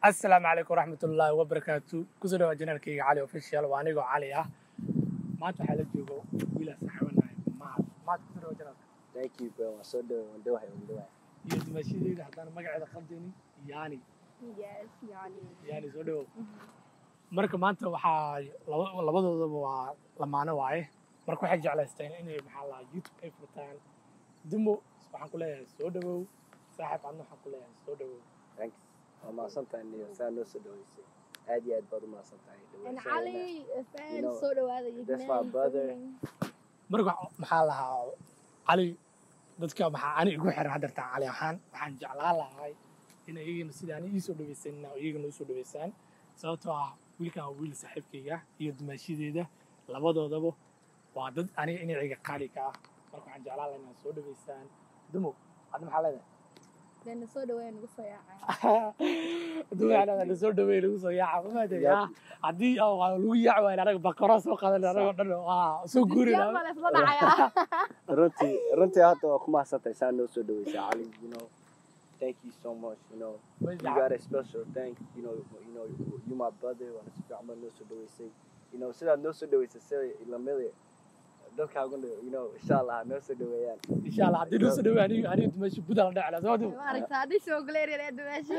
asalaamu calaykum waraxmatullaahi wabarakaatu kusoo dhawaa janaalkayga cali official waa anigoo cali ah maanta waxaa la joogo wiilaa saxabanahay maad maad kusoo dhawaa janaalka Thank you, bro. I'm so doing. I'm doing. I'm doing. iyo dimashadeeda haddaan magaceeda qaldaynin yaani Yes, yani. yaani soo dhawow marka maanta waxaa laba- labadoodaba waa lamaano waaye marka waxay jeclaysteen inay maxaa lahaa youtube ay furtaan dumo waxaan ku leeyahay soo dhawow saaxiib adna waxaan ku leeyahay soo dhawow Thanks. I'm on something new. Sound no so doing. Add you add brother my something. And Ali, a fan, You know, so do I. You that's my brother. marka waxa- maxaa lahaa cali dadka maxaa ani igu xiran haddartaan cali ahaan waxaan jeclaan lahay in iyagana sida ani iisoo dhawaysan iyagana usoo dhawaysaan sababtoo ah wiilkan waa wiil saaxiibkayga iyo dumaashadeeda labadoodaba waa dad aniga iniciga qaali ka ah marka waxaan jeclaan lahaa inaad soo dhawaysaan dumo hadda maxaa leedahay Then so do I. And so yeah. dumo waxaa leedahay na soo dhaweey lagu soo yaaca ma maadaya Yep. haddii oo waa lagu yaaci waayo anaga bakaro soo qadan anagoo dhan waa soo guuri Yeah, but it's not I. Runtii, runtii hadda waa ku mahadsantahay saan noo soo dhaweysay Ali. You know, thank you so much. You know, you got a special thank. You know, you know, you my brother. Waana si fiican baa noo soo dhaweysay. You know, sidaad noo soo dhaweysay sida lamida dadkaaguna, you know, insha Allah ha noo soo dhaweeyaan. insha allah haddii noo soo dhaweey aniga aniga dumaasho buda la dhecla soo dhow Mark, tadi so glad you're at the machine.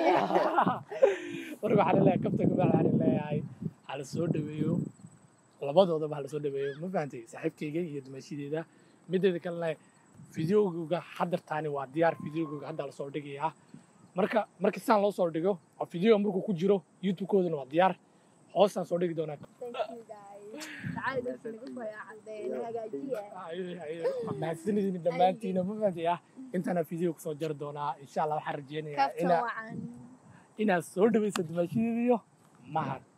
marka waxaan leeyahay kabta gabaal waxaan leeyahay hala soo dhaweeyo labadoodaba hala soo dhaweeyo ma fahantay saaxiibkayga iyo dumaashadeeda mideeda kalena fideogooga haddartaani waa diyaar fideogooga hadda lasoo dhigayaa marka marka saan loo soo dhigo oo fideoga markuu ku jiro youtube-koodana waa diyaar hoosaan soo dhigi doonaa Thank you guys. تعالي بس نقول يا عندنا هجاجية. mahadsanidin dhammaantiina ma fahantay ah intaana fideo kusoo jari doonaa insha allah waxaan rajeynayaa كابتن inaa وعن. inaad soo dhawaysa dumaashadeeda iyo mahad